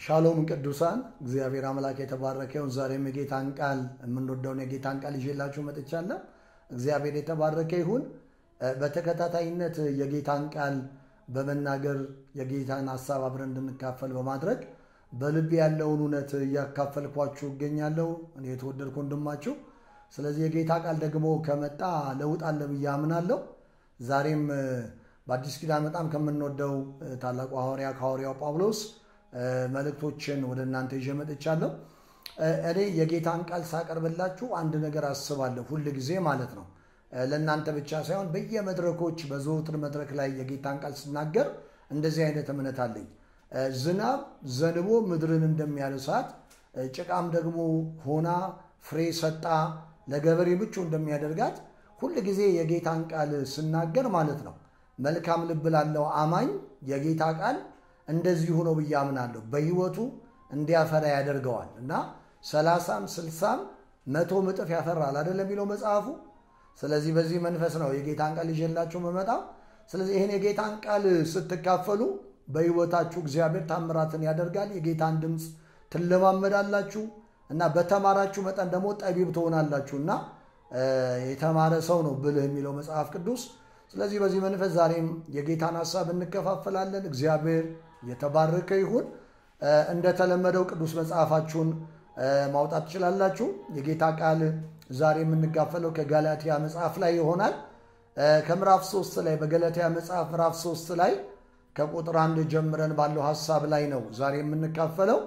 ሻሎም ቅዱሳን፣ እግዚአብሔር አምላክ የተባረከ ይሁን። ዛሬም የጌታን ቃል የምንወደውን የጌታን ቃል ይዤላችሁ መጥቻለሁ። እግዚአብሔር የተባረከ ይሁን። በተከታታይነት የጌታን ቃል በመናገር የጌታን ሀሳብ አብረን እንድንካፈል በማድረግ በልብ ያለውን እውነት እያካፈልኳችሁ እገኛለሁ። እኔ የተወደድኩ ወንድማችሁ። ስለዚህ የጌታ ቃል ደግሞ ከመጣ ለውጥ አለ ብዬ አምናለሁ። ዛሬም በአዲስ ኪዳን በጣም ከምንወደው ታላቁ ሐዋርያ ከሐዋርያው ጳውሎስ መልእክቶችን ወደ እናንተ ይዤ መጥቻለሁ። እኔ የጌታን ቃል ሳቀርብላችሁ አንድ ነገር አስባለሁ፣ ሁል ጊዜ ማለት ነው። ለእናንተ ብቻ ሳይሆን በየመድረኮች በዘወትር መድረክ ላይ የጌታን ቃል ስናገር እንደዚህ አይነት እምነት አለኝ። ዝናብ ዘንቦ ምድርን እንደሚያልሳት ጭቃም ደግሞ ሆና ፍሬ ሰጣ ለገበሬ ምቹ እንደሚያደርጋት ሁል ጊዜ የጌታን ቃል ስናገር ማለት ነው መልካም ልብ ላለው አማኝ የጌታ ቃል እንደዚሁ ነው ብዬ አምናለሁ። በሕይወቱ እንዲያፈራ ያደርገዋል እና ሰላሳም ስልሳም መቶ እጥፍ ያፈራል አይደለም የሚለው መጽሐፉ። ስለዚህ በዚህ መንፈስ ነው የጌታን ቃል ይዤላችሁ መመጣው። ስለዚህ ይህን የጌታን ቃል ስትካፈሉ በሕይወታችሁ እግዚአብሔር ታምራትን ያደርጋል። የጌታን ድምፅ ትለማመዳላችሁ እና በተማራችሁ መጠን ደግሞ ጠቢብ ትሆናላችሁ እና የተማረ ሰው ነው ብልህ የሚለው መጽሐፍ ቅዱስ። ስለዚህ በዚህ መንፈስ ዛሬም የጌታን ሀሳብ እንከፋፈላለን። እግዚአብሔር የተባረከ ይሁን። እንደተለመደው ቅዱስ መጽሐፋችሁን ማውጣት ትችላላችሁ። የጌታ ቃል ዛሬ የምንጋፈለው ከጋላትያ መጽሐፍ ላይ ይሆናል። ከምዕራፍ ሶስት ላይ በገላትያ መጽሐፍ ምዕራፍ ሶስት ላይ ከቁጥር አንድ ጀምረን ባለው ሀሳብ ላይ ነው ዛሬ የምንካፈለው።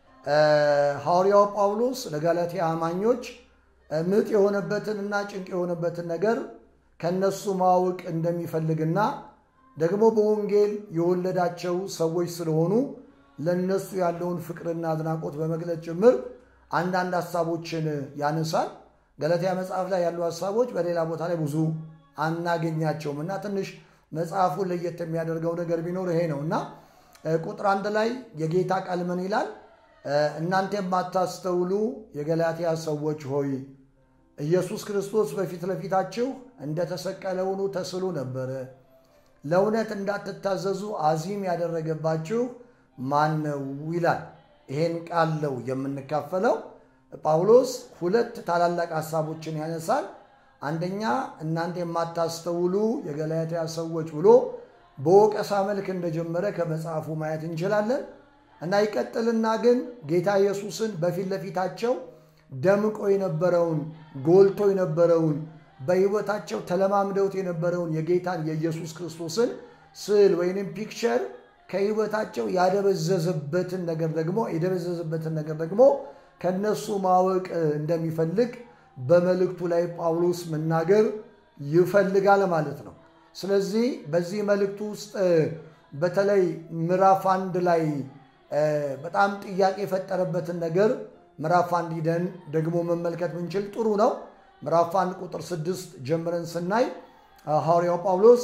ሐዋርያው ጳውሎስ ለጋላትያ አማኞች ምጥ የሆነበትንና ጭንቅ የሆነበትን ነገር ከነሱ ማወቅ እንደሚፈልግና ደግሞ በወንጌል የወለዳቸው ሰዎች ስለሆኑ ለነሱ ያለውን ፍቅርና አድናቆት በመግለጽ ጭምር አንዳንድ ሀሳቦችን ያነሳል። ገላትያ መጽሐፍ ላይ ያሉ ሀሳቦች በሌላ ቦታ ላይ ብዙ አናገኛቸውም እና ትንሽ መጽሐፉን ለየት የሚያደርገው ነገር ቢኖር ይሄ ነው እና ቁጥር አንድ ላይ የጌታ ቃል ምን ይላል? እናንተ የማታስተውሉ የገላትያ ሰዎች ሆይ ኢየሱስ ክርስቶስ በፊት ለፊታችሁ እንደተሰቀለ ሆኖ ተስሎ ነበረ። ለእውነት እንዳትታዘዙ አዚም ያደረገባችሁ ማን ነው ይላል። ይሄን ቃል ነው የምንካፈለው። ጳውሎስ ሁለት ታላላቅ ሀሳቦችን ያነሳል። አንደኛ እናንተ የማታስተውሉ የገላትያ ሰዎች ብሎ በወቀሳ መልክ እንደጀመረ ከመጽሐፉ ማየት እንችላለን እና ይቀጥልና ግን ጌታ ኢየሱስን በፊት ለፊታቸው ደምቆ የነበረውን ጎልቶ የነበረውን በሕይወታቸው ተለማምደውት የነበረውን የጌታን የኢየሱስ ክርስቶስን ስዕል ወይንም ፒክቸር ከሕይወታቸው ያደበዘዘበትን ነገር ደግሞ የደበዘዘበትን ነገር ደግሞ ከነሱ ማወቅ እንደሚፈልግ በመልእክቱ ላይ ጳውሎስ መናገር ይፈልጋል ማለት ነው። ስለዚህ በዚህ መልእክቱ ውስጥ በተለይ ምዕራፍ አንድ ላይ በጣም ጥያቄ የፈጠረበትን ነገር ምዕራፍ አንድ ሂደን ደግሞ መመልከት ብንችል ጥሩ ነው። ምዕራፍ አንድ ቁጥር ስድስት ጀምረን ስናይ ሐዋርያው ጳውሎስ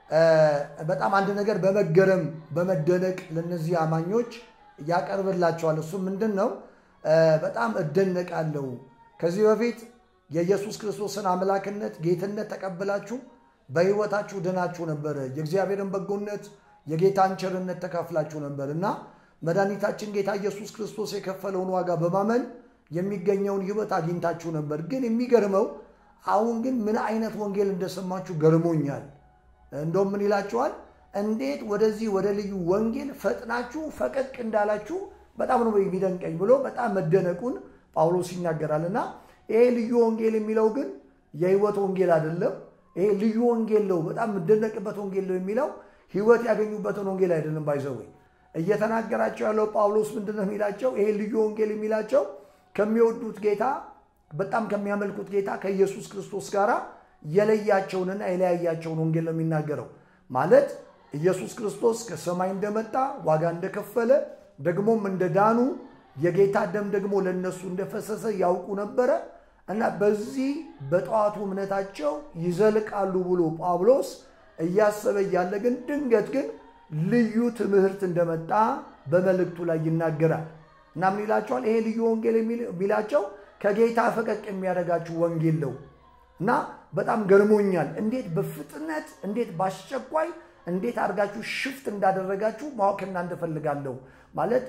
በጣም አንድ ነገር በመገረም በመደነቅ ለነዚህ አማኞች ያቀርብላቸዋል። እሱ ምንድን ነው? በጣም እደነቃለሁ ከዚህ በፊት የኢየሱስ ክርስቶስን አምላክነት ጌትነት ተቀብላችሁ በሕይወታችሁ ድናችሁ ነበረ። የእግዚአብሔርን በጎነት የጌታን ቸርነት ተካፍላችሁ ነበር እና መድኃኒታችን ጌታ ኢየሱስ ክርስቶስ የከፈለውን ዋጋ በማመን የሚገኘውን ሕይወት አግኝታችሁ ነበር። ግን የሚገርመው አሁን ግን ምን አይነት ወንጌል እንደሰማችሁ ገርሞኛል። እንደውም ምን ይላችኋል? እንዴት ወደዚህ ወደ ልዩ ወንጌል ፈጥናችሁ ፈቀቅ እንዳላችሁ በጣም ነው የሚደንቀኝ ብሎ በጣም መደነቁን ጳውሎስ ይናገራል እና ይሄ ልዩ ወንጌል የሚለው ግን የህይወት ወንጌል አይደለም። ይሄ ልዩ ወንጌል ነው፣ በጣም የምደነቅበት ወንጌል ነው የሚለው ህይወት ያገኙበትን ወንጌል አይደለም። ባይዘወይ እየተናገራቸው ያለው ጳውሎስ ምንድን ነው የሚላቸው? ይሄ ልዩ ወንጌል የሚላቸው ከሚወዱት ጌታ በጣም ከሚያመልኩት ጌታ ከኢየሱስ ክርስቶስ ጋር የለያቸውንና የለያያቸውን ወንጌል ነው የሚናገረው። ማለት ኢየሱስ ክርስቶስ ከሰማይ እንደመጣ ዋጋ እንደከፈለ ደግሞም እንደዳኑ የጌታ ደም ደግሞ ለነሱ እንደፈሰሰ ያውቁ ነበረ እና በዚህ በጠዋቱ እምነታቸው ይዘልቃሉ ብሎ ጳውሎስ እያሰበ እያለ ግን ድንገት ግን ልዩ ትምህርት እንደመጣ በመልእክቱ ላይ ይናገራል እና ምን ይላቸዋል? ይሄ ልዩ ወንጌል የሚላቸው ከጌታ ፈቀቅ የሚያደርጋችሁ ወንጌል ነው እና በጣም ገርሞኛል። እንዴት በፍጥነት እንዴት በአስቸኳይ እንዴት አድርጋችሁ ሽፍት እንዳደረጋችሁ ማወቅ እናንተ ፈልጋለሁ። ማለት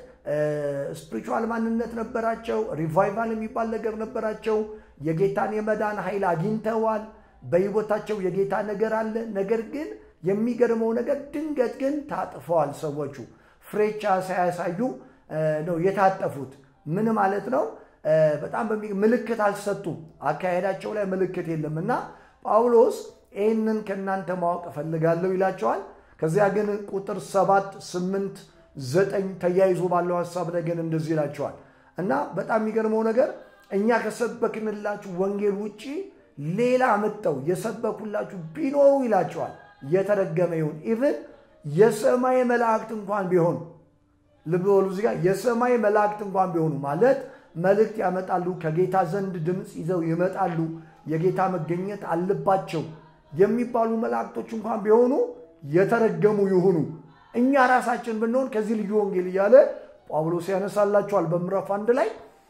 ስፒሪቹዋል ማንነት ነበራቸው። ሪቫይቫል የሚባል ነገር ነበራቸው። የጌታን የመዳን ኃይል አግኝተዋል። በሕይወታቸው የጌታ ነገር አለ። ነገር ግን የሚገርመው ነገር ድንገት ግን ታጥፈዋል። ሰዎቹ ፍሬቻ ሳያሳዩ ነው የታጠፉት። ምን ማለት ነው? በጣም ምልክት አልሰጡም። አካሄዳቸው ላይ ምልክት የለም እና ጳውሎስ ይህንን ከእናንተ ማወቅ እፈልጋለሁ ይላቸዋል። ከዚያ ግን ቁጥር ሰባት ስምንት ዘጠኝ ተያይዞ ባለው ሀሳብ ላይ ግን እንደዚህ ይላቸዋል እና በጣም የሚገርመው ነገር እኛ ከሰበክንላችሁ ወንጌል ውጭ ሌላ መጥተው የሰበኩላችሁ ቢኖሩ ይላቸዋል የተረገመ ይሁን። ኢቭን የሰማይ መላእክት እንኳን ቢሆኑ ልብ በሉ እዚህ ጋር የሰማይ መላእክት እንኳን ቢሆኑ ማለት መልእክት ያመጣሉ፣ ከጌታ ዘንድ ድምፅ ይዘው ይመጣሉ፣ የጌታ መገኘት አለባቸው የሚባሉ መላእክቶች እንኳን ቢሆኑ የተረገሙ ይሁኑ። እኛ ራሳችን ብንሆን ከዚህ ልዩ ወንጌል እያለ ጳውሎስ ያነሳላቸዋል በምዕራፍ አንድ ላይ።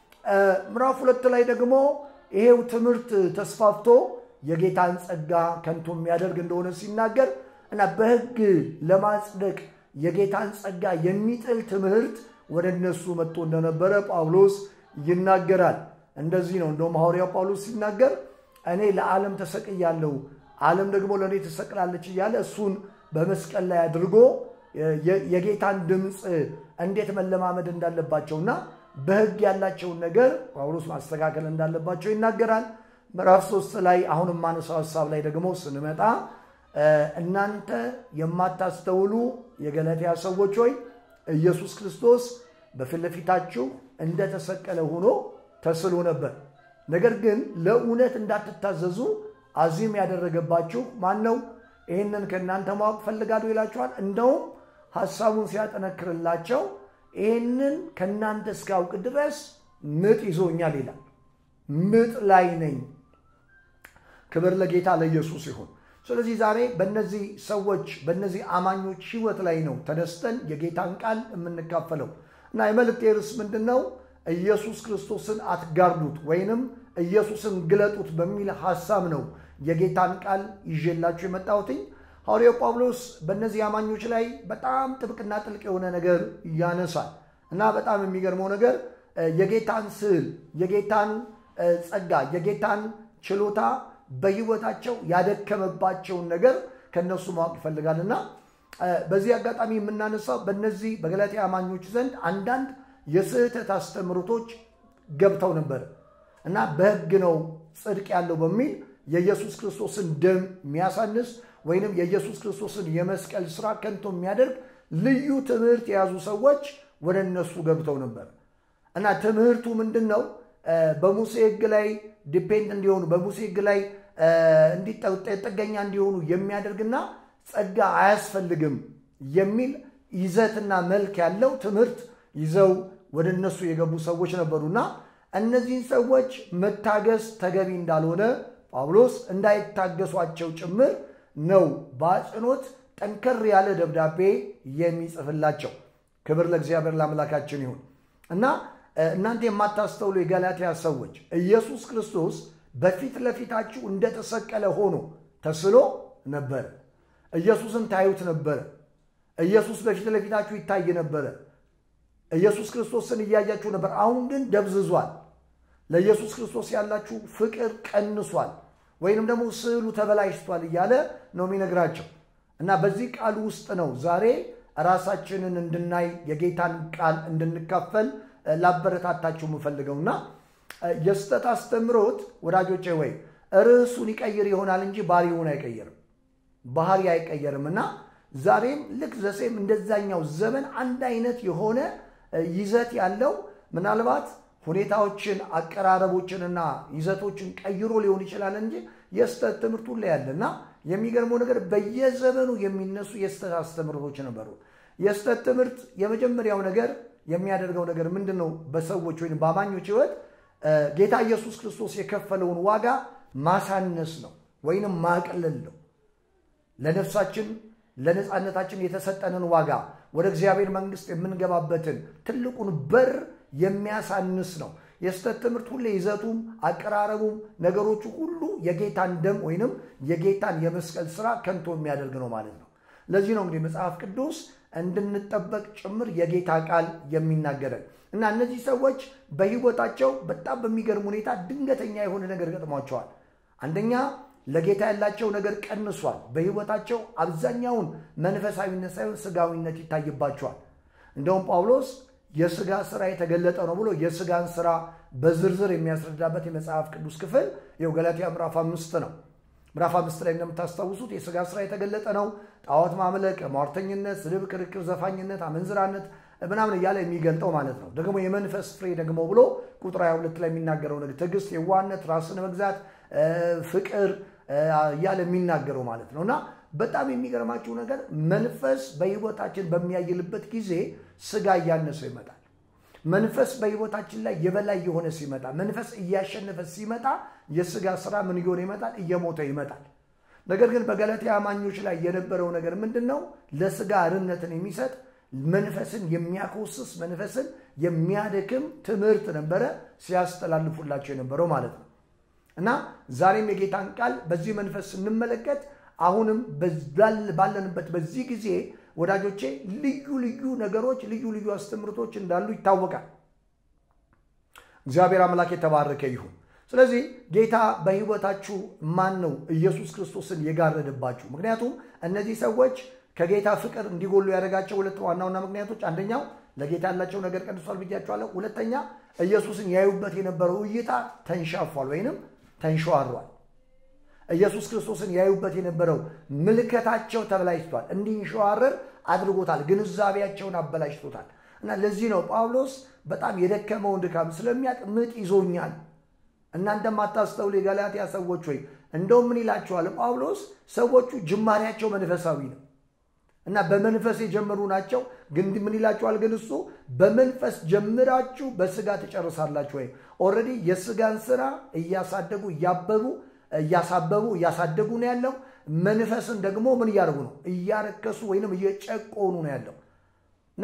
ምዕራፍ ሁለት ላይ ደግሞ ይሄው ትምህርት ተስፋፍቶ የጌታን ጸጋ ከንቱ የሚያደርግ እንደሆነ ሲናገር እና በሕግ ለማጽደቅ የጌታን ጸጋ የሚጥል ትምህርት ወደ እነሱ መጥቶ እንደነበረ ጳውሎስ ይናገራል። እንደዚህ ነው። እንደውም ሐዋርያው ጳውሎስ ሲናገር እኔ ለዓለም ተሰቅያለሁ፣ ዓለም ደግሞ ለእኔ ትሰቅላለች እያለ እሱን በመስቀል ላይ አድርጎ የጌታን ድምፅ እንዴት መለማመድ እንዳለባቸውና በሕግ ያላቸውን ነገር ጳውሎስ ማስተካከል እንዳለባቸው ይናገራል። ምዕራፍ ሶስት ላይ አሁን የማነሳው ሀሳብ ላይ ደግሞ ስንመጣ እናንተ የማታስተውሉ የገላትያ ሰዎች ሆይ ኢየሱስ ክርስቶስ በፊት ለፊታችሁ እንደተሰቀለ ሆኖ ተስሎ ነበር። ነገር ግን ለእውነት እንዳትታዘዙ አዚም ያደረገባችሁ ማን ነው? ይህንን ከእናንተ ማወቅ ፈልጋለሁ ይላችኋል። እንደውም ሀሳቡን ሲያጠነክርላቸው ይህንን ከእናንተ እስካውቅ ድረስ ምጥ ይዞኛል ይላል። ምጥ ላይ ነኝ። ክብር ለጌታ ለኢየሱስ ይሁን። ስለዚህ ዛሬ በእነዚህ ሰዎች በእነዚህ አማኞች ህይወት ላይ ነው ተነስተን የጌታን ቃል የምንካፈለው እና የመልእክቴ ርዕስ ምንድን ነው? ኢየሱስ ክርስቶስን አትጋርዱት ወይንም ኢየሱስን ግለጡት በሚል ሀሳብ ነው የጌታን ቃል ይዤላችሁ የመጣሁትኝ። ሐዋርያው ጳውሎስ በእነዚህ አማኞች ላይ በጣም ጥብቅና ጥልቅ የሆነ ነገር ያነሳል እና በጣም የሚገርመው ነገር የጌታን ስዕል፣ የጌታን ጸጋ፣ የጌታን ችሎታ በህይወታቸው ያደከመባቸውን ነገር ከነሱ ማወቅ ይፈልጋል እና በዚህ አጋጣሚ የምናነሳው በእነዚህ በገላትያ አማኞች ዘንድ አንዳንድ የስህተት አስተምህሮቶች ገብተው ነበር እና በህግ ነው ጽድቅ ያለው በሚል የኢየሱስ ክርስቶስን ደም የሚያሳንስ ወይንም የኢየሱስ ክርስቶስን የመስቀል ስራ ከንቶ የሚያደርግ ልዩ ትምህርት የያዙ ሰዎች ወደ እነሱ ገብተው ነበር እና ትምህርቱ ምንድን ነው? በሙሴ ህግ ላይ ዲፔንድ እንዲሆኑ በሙሴ ህግ ላይ ጥገኛ እንዲሆኑ የሚያደርግና ጸጋ አያስፈልግም የሚል ይዘትና መልክ ያለው ትምህርት ይዘው ወደ እነሱ የገቡ ሰዎች ነበሩና እነዚህን ሰዎች መታገስ ተገቢ እንዳልሆነ ጳውሎስ እንዳይታገሷቸው ጭምር ነው በአጽንኦት ጠንከር ያለ ደብዳቤ የሚጽፍላቸው። ክብር ለእግዚአብሔር ለአምላካችን ይሁን እና እናንተ የማታስተውሉ የገላትያ ሰዎች ኢየሱስ ክርስቶስ በፊት ለፊታችሁ እንደተሰቀለ ሆኖ ተስሎ ነበረ። ኢየሱስን ታዩት ነበረ። ኢየሱስ በፊት ለፊታችሁ ይታይ ነበረ። ኢየሱስ ክርስቶስን እያያችሁ ነበር። አሁን ግን ደብዝዟል። ለኢየሱስ ክርስቶስ ያላችሁ ፍቅር ቀንሷል፣ ወይንም ደግሞ ስዕሉ ተበላሽቷል እያለ ነው የሚነግራቸው እና በዚህ ቃል ውስጥ ነው ዛሬ ራሳችንን እንድናይ የጌታን ቃል እንድንካፈል ላበረታታችሁ የምፈልገውና የስተት አስተምሮት ወዳጆቼ ወይ ርዕሱን ይቀይር ይሆናል እንጂ ባህሪውን አይቀይርም። ባህሪ አይቀየርም እና ዛሬም ልክ ዘሴም እንደዛኛው ዘመን አንድ አይነት የሆነ ይዘት ያለው ምናልባት ሁኔታዎችን አቀራረቦችንና ይዘቶችን ቀይሮ ሊሆን ይችላል እንጂ የስተት ትምህርቱ ላይ ያለ እና የሚገርመው ነገር በየዘመኑ የሚነሱ የስተት አስተምህሮቶች ነበሩ። የስተት ትምህርት የመጀመሪያው ነገር የሚያደርገው ነገር ምንድን ነው? በሰዎች ወይም በአማኞች ህይወት ጌታ ኢየሱስ ክርስቶስ የከፈለውን ዋጋ ማሳነስ ነው ወይንም ማቅለል ነው። ለነፍሳችን ለነፃነታችን የተሰጠንን ዋጋ ወደ እግዚአብሔር መንግስት የምንገባበትን ትልቁን በር የሚያሳንስ ነው። የስተት ትምህርት ሁሌ ይዘቱም አቀራረቡም ነገሮቹ ሁሉ የጌታን ደም ወይንም የጌታን የመስቀል ስራ ከንቶ የሚያደርግ ነው ማለት ነው። ለዚህ ነው እንግዲህ መጽሐፍ ቅዱስ እንድንጠበቅ ጭምር የጌታ ቃል የሚናገረን እና እነዚህ ሰዎች በሕይወታቸው በጣም በሚገርም ሁኔታ ድንገተኛ የሆነ ነገር ገጥሟቸዋል። አንደኛ ለጌታ ያላቸው ነገር ቀንሷል። በሕይወታቸው አብዛኛውን መንፈሳዊነት ሳይሆን ስጋዊነት ይታይባቸዋል። እንደውም ጳውሎስ የስጋ ስራ የተገለጠ ነው ብሎ የስጋን ስራ በዝርዝር የሚያስረዳበት የመጽሐፍ ቅዱስ ክፍል ይኸው ገላትያ ምዕራፍ አምስት ነው። ምዕራፍ አምስት ላይ እንደምታስታውሱት የስጋ ስራ የተገለጠ ነው። ጣዖት ማምለክ፣ ሟርተኝነት፣ ስድብ፣ ክርክር፣ ዘፋኝነት፣ አመንዝራነት ምናምን እያለ የሚገልጠው ማለት ነው። ደግሞ የመንፈስ ፍሬ ደግሞ ብሎ ቁጥር 22 ላይ የሚናገረው ነገር ትዕግስት፣ የዋህነት፣ ራስን መግዛት፣ ፍቅር እያለ የሚናገረው ማለት ነው እና በጣም የሚገርማችሁ ነገር መንፈስ በሕይወታችን በሚያይልበት ጊዜ ስጋ እያነሰው ይመጣል። መንፈስ በሕይወታችን ላይ የበላይ የሆነ ሲመጣ፣ መንፈስ እያሸነፈ ሲመጣ የስጋ ስራ ምን እየሆነ ይመጣል? እየሞተ ይመጣል። ነገር ግን በገላትያ አማኞች ላይ የነበረው ነገር ምንድን ነው? ለስጋ አርነትን የሚሰጥ መንፈስን የሚያኮስስ መንፈስን የሚያደክም ትምህርት ነበረ ሲያስተላልፉላቸው የነበረው ማለት ነው እና ዛሬም የጌታን ቃል በዚህ መንፈስ ስንመለከት አሁንም ባለንበት በዚህ ጊዜ ወዳጆቼ ልዩ ልዩ ነገሮች ልዩ ልዩ አስተምህሮቶች እንዳሉ ይታወቃል። እግዚአብሔር አምላክ የተባረከ ይሁን። ስለዚህ ጌታ በሕይወታችሁ ማን ነው ኢየሱስ ክርስቶስን የጋረደባችሁ? ምክንያቱም እነዚህ ሰዎች ከጌታ ፍቅር እንዲጎሉ ያደረጋቸው ሁለት ዋና ዋና ምክንያቶች፣ አንደኛው ለጌታ ያላቸው ነገር ቀንሷል ብያቸዋለሁ። ሁለተኛ ኢየሱስን ያዩበት የነበረው እይታ ተንሻፏል ወይንም ተንሸዋሯል። ኢየሱስ ክርስቶስን ያዩበት የነበረው ምልከታቸው ተበላሽቷል፣ እንዲንሸዋረር አድርጎታል፣ ግንዛቤያቸውን አበላሽቶታል። እና ለዚህ ነው ጳውሎስ በጣም የደከመውን ድካም ስለሚያውቅ ምጥ ይዞኛል እና እንደማታስተውሉ የገላትያ ሰዎች ወይ እንደውም ምን ይላቸዋል ጳውሎስ? ሰዎቹ ጅማሬያቸው መንፈሳዊ ነው እና በመንፈስ የጀመሩ ናቸው። ግን ምን ይላቸዋል? ግን እሱ በመንፈስ ጀምራችሁ በስጋ ትጨርሳላችሁ። ወይ ኦልሬዲ የስጋን ስራ እያሳደጉ እያበቡ እያሳበቡ እያሳደጉ ነው ያለው። መንፈስን ደግሞ ምን እያደረጉ ነው? እያረከሱ ወይንም እየጨቆኑ ነው ያለው እና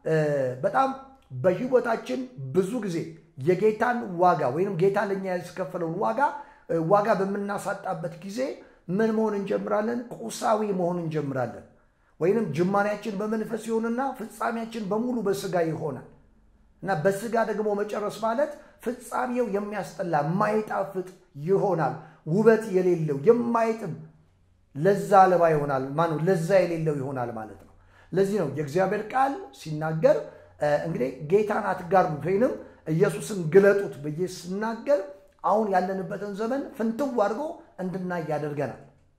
በጣም በህይወታችን ብዙ ጊዜ የጌታን ዋጋ ወይም ጌታ ለኛ ያስከፈለውን ዋጋ ዋጋ በምናሳጣበት ጊዜ ምን መሆን እንጀምራለን? ቁሳዊ መሆን እንጀምራለን። ወይንም ጅማሬያችን በመንፈስ ይሆንና ፍጻሜያችን በሙሉ በስጋ ይሆናል እና በስጋ ደግሞ መጨረስ ማለት ፍጻሜው የሚያስጠላ የማይጣፍጥ ይሆናል። ውበት የሌለው የማይጥም ለዛ አልባ ይሆናል። ማነው ለዛ የሌለው ይሆናል ማለት ነው። ለዚህ ነው የእግዚአብሔር ቃል ሲናገር እንግዲህ ጌታን አትጋርዱት ወይንም ኢየሱስን ግለጡት ብዬ ስናገር አሁን ያለንበትን ዘመን ፍንትው አድርጎ እንድናይ ያደርገናል።